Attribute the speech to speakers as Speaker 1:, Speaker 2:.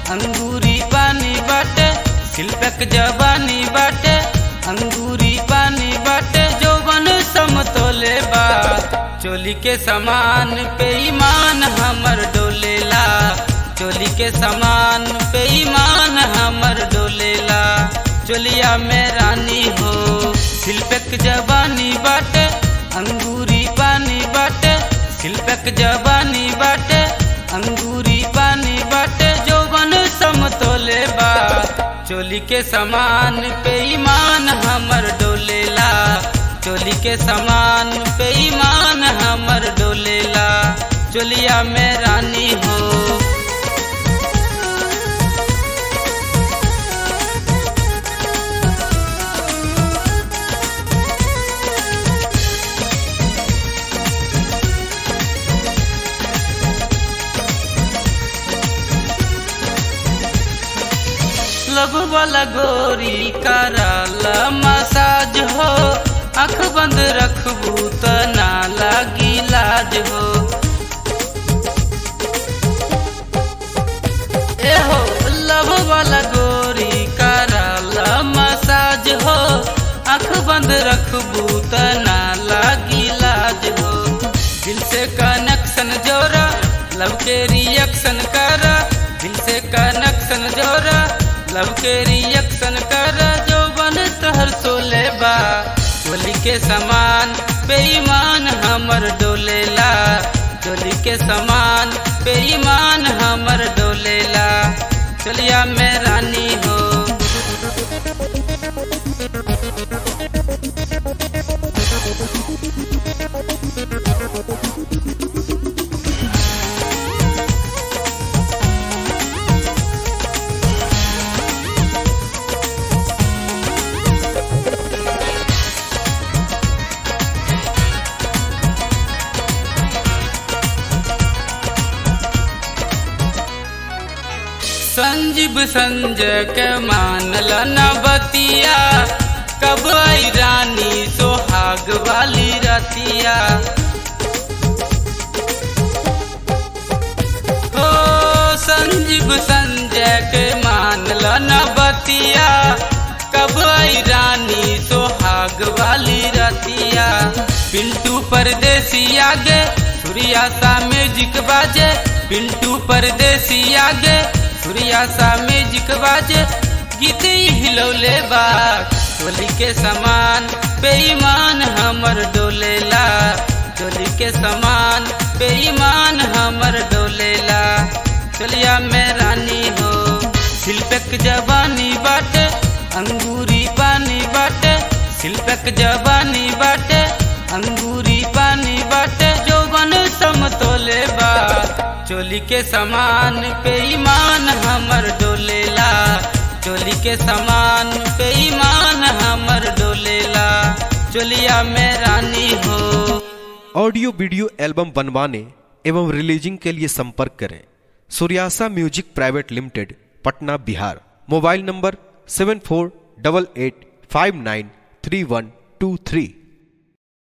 Speaker 1: अंगूरी पानी बाटे शिल्पक जवानी बाटे अंगूरी पानी बाटे जौवन समतोले बा चोली के समान पे ईमान हमर डोलेला चोली के समान पे ईमान हमर डोलेला चोलिया में रानी हो शिल्पक जवानी बाटे अंगूरी पानी बाटे शिल्पक जवानी बाटे अंगूरी पानी बाटे जौवन समतोले बा चोली के समान पे ईमान हमर डोलेला चोली के समान पे ईमान हमर डोलेला चोलिया में रानी हो लब वाला गोरी कराला मसाज हो अख बंद रखबू त ना लागी लाज हो ए हो लब वाला गोरी कराला मसाज हो अख बंद रखबू त ना लागी लाज हो दिल से कनेक्शन जोड़ा लब के रिएक्शन करा दिल से कनेक्शन जोड़ा लब के रिएक्शन कर जो बन तहर सोले बा चोली के समान बेईमान हमर डोलेला चोली के समान बेईमान हमर डोलेला चलिया में रानी हो संजीव संजय के मानल न बतिया कब आई रानी सोहाग वाली रतिया हो संजीव संजय के मानल न बतिया कब आई रानी सोहाग वाली रतिया पिंटू परदेसी आगे सूर्या सा म्यूजिक बाजे पिंटू परदेसी आगे सूर्या सा म्यूजिक बाजे गीत हिलौले बा टोली के समान बेईमान हमर डोलेला टोली के समान बेईमान हमर डोलेला चलिया में रानी हो शिल्पक जवानी बाटे अंगूरी पानी बाटे शिल्पक जवानी बाटे अंगूरी पानी बाटे जौवन समतोले बा चोली के समान पे ईमान हमर डोलेला चोली के समान पे ईमान हमर डोलेला चोलिया में रानी हो
Speaker 2: ऑडियो वीडियो एल्बम बनवाने एवं रिलीजिंग के लिए संपर्क करें सूर्यासा music private limited Patna Bihar mobile number seven four double eight five nine three one two three